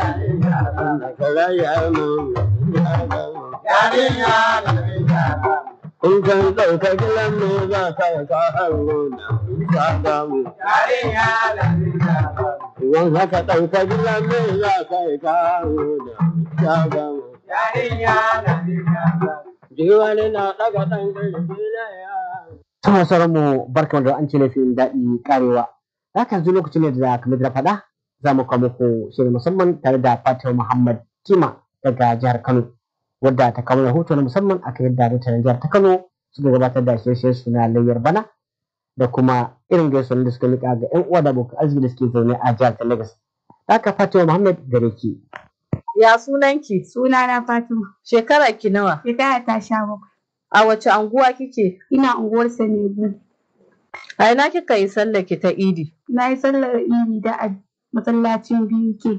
In kan ɗauka gilan me za ka yi ka hango na ka damu. Idan haka ɗauka gilan me za ka yi ka hango na ka damu. Jiwani na ɗaga ɗan ƙarfi na ya. Sama sauran mu barka da an ce laifin daɗi karewa. Haka yanzu lokaci ne da kamar da na faɗa za mu kawo muku shirin musamman tare da Fatima Muhammad Kima daga jihar Kano. Wadda ta kawo rahoto na musamman akan yadda mutanen jihar ta Kano suka gabatar da shirye su na layyar bana da kuma irin gaisuwar da suka miƙa ga 'yan uwa da abokan arziki da suke zaune a jihar ta Lagos. Haka Fatima Muhammad gare ki. Ya sunanki? Sunana Fatima. Shekarar ki nawa? Shekara ta sha bakwai. A wace anguwa kike? Ina unguwar Sanebu. A ina kika yi sallar ki ta Idi? Na yi sallar iri da a masallacin biyu ke.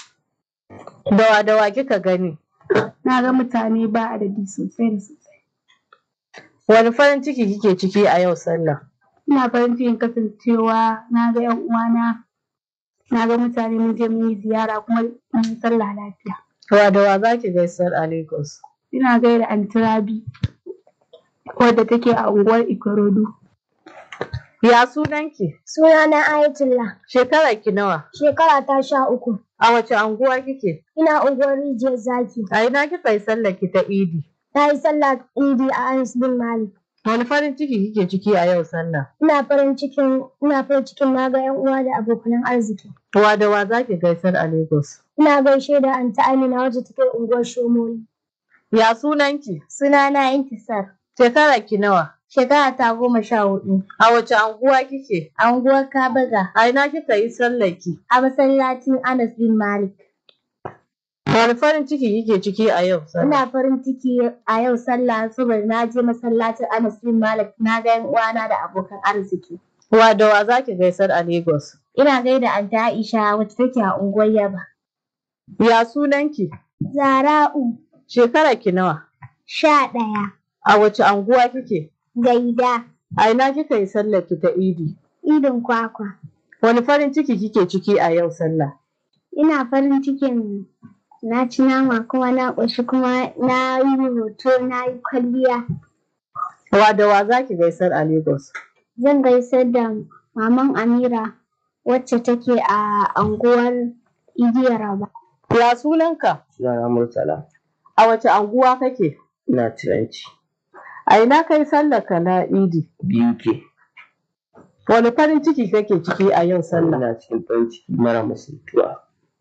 Dawa dawa kika gani? Na ga mutane ba adadi sosai da sosai. Wani farin ciki kike ciki a yau sallah? Ina farin cikin kasancewa na ga 'yan uwana. Na ga mutane mun je mun yi ziyara kuma mun yi sallah lafiya. Dawa dawa za ki gaisar a Lagos? Ina gaida Anti Rabi wadda take a unguwar Ikorodu. Ya sunanki? Sunana Ayatullah. Shekarar ki nawa? Shekara ta sha uku. A wace anguwa kike? Ina unguwar rijiyar zaki. A ina kika yi sallar ki ta Idi? Na yi sallah idi a Anas bin Malik. Wani farin ciki kike ciki a yau sallah? Ina farin cikin ina farin cikin na ga yan uwa da abokan arziki. Wa da wa za ki gaisar a Lagos? Ina gaishe da Anta Amina wacce take unguwar Shomoli. Ya sunanki? Sunana Intisar. Shekarar ki nawa? Shekara ta goma sha hudu. A wace anguwa kike? A unguwar Kabaga. A ina kika yi sallar ki? A masallacin Anas bin Malik. Wani farin ciki kike ciki a yau sallah? Ina farin ciki a yau sallah saboda na je masallacin Anas bin Malik na ga yan uwana da abokan arziki. Wa da wa za ki gaisar a Lagos? Ina gaida Anta Aisha wacce take a unguwar Yaba. Ya sunanki? Zara'u Shekarar ki nawa? sha ɗaya. A wace anguwa kike? Gaida. A ina kika yi sallar ki ta Idi? Idin kwakwa. Wani farin ciki kike ciki a yau sallah? Ina farin cikin na ci nama kuma na ƙoshi kuma na yi hoto na yi kwalliya. Wa da wa za ki gaisar a Lagos? Zan gaisar da maman Amira wacce take a anguwar Igiyar Raba. Ya sunanka? Sunana Murtala. A wace anguwa kake? Ina tiranci. A ina kai sallar ka na Idi? Biyu ke. Wani farin ciki kake ciki a yau sallah? Ina cikin farin ciki mara misaltuwa.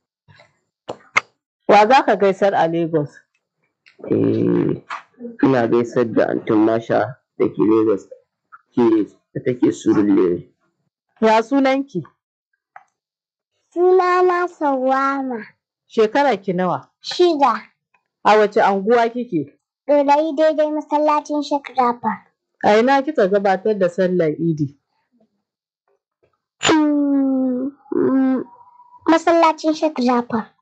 Wa za ka gaisar a Lagos? Eh, ina gaisar da Antin Masha da ke Lagos ke da take Surulere. Ya sunanki? Sunana Sawama. Shekarar ki nawa? Shida. A wace anguwa kike? Ɗorayi daidai masallacin Shakrafa. A ina kika gabatar da sallar Idi? Masallacin Shakrafa.